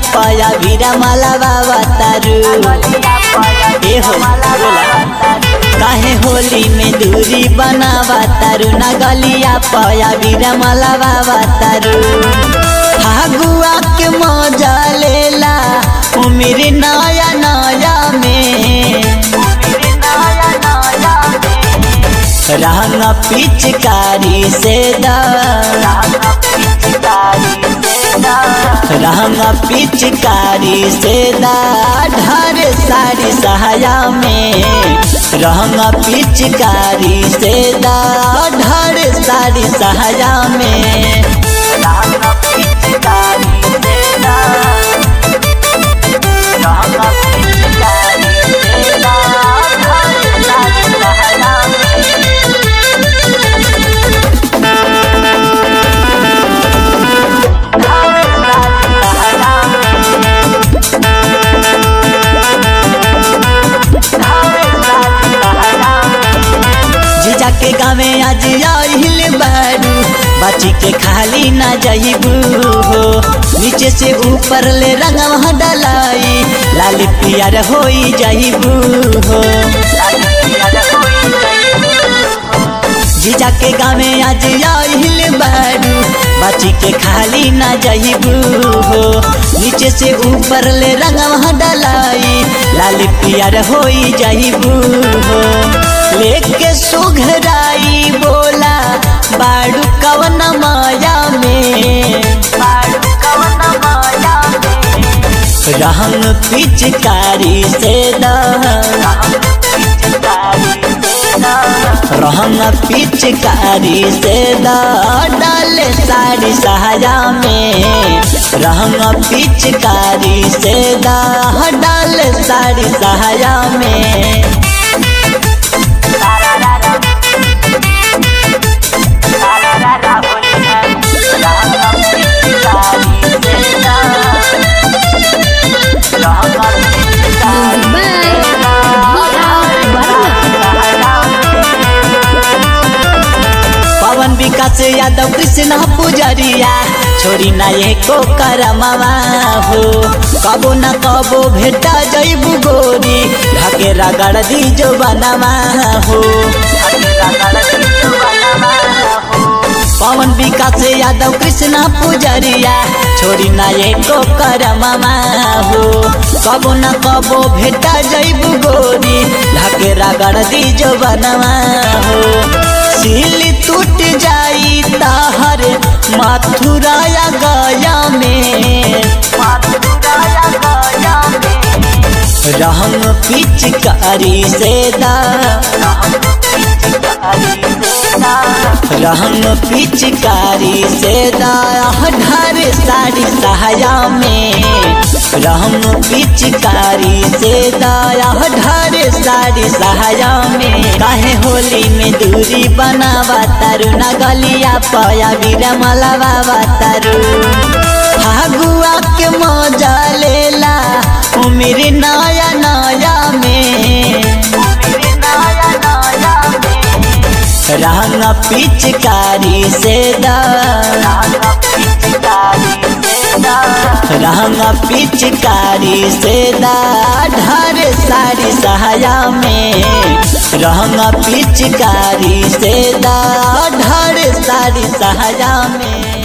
पया वीरा माला बाबा तारू ए हो बोला काहे होली में दूरी बनावा तारू ना गलिया पया वीरा माला बाबा तारू फागुआ के मजा लेला उमिर नया नया में रंग पिचकारी से दा रंग पिचकारी से दा ढर साड़ी सहाया में रंग पिचकारी से दा ढर साड़ी सहाया में रंग पिचकारी से दा रंग पिचकारी से दा ढर साड़ी सहाया में जीजा के गावे आज आइल बारू बाची के खाली ना जाइबू हो नीचे से ऊपर ले रंगवा डलाई लाल पियर होई जाइबू हो जीजा के गावे आज आइल बारू बाची के खाली ना जाइबू हो नीचे से ऊपर ले रंगवा डलाई लाल पियर होई जाइबू हो लेके सुघराई बोला बाड़ू कवन माया में रंग पिचकारी से रंग पिचकारी से डाल साड़ी सहाया में रंग पिचकारी से डाल साड़ी सहाया में पवन विकास यादव कृष्ण पुजरिया छोरी ना एको करमवा हो कबो न कबो भेटा जैबू गोरी ढके रगड़ दी जो बनवा हो पवन विकास यादव कृष्ण पुजरिया छोरी ना एको करमवा हो कबो न कबो भेटा जैबू गोरी ढके रगड़ दी जो बनवा हो सिल टूट जाई ताहर मथुराया गया में रंग पिचकारी से दा रंग पिचकारी से दा ढर साड़ी सहाया में रंग पिचकारी से दाया ढर साड़ी सहाया में काहे होली में दूरी बनावा तारू ना गलिया पया वीरा मला बाबा तारू फागुआ के मजा लेला उमिर नया नया में रंग पिचकारी से दा रंग पिचकारी से दा ढर साड़ी सहाया में रंग पिचकारी से दा ढर साड़ी सहाया में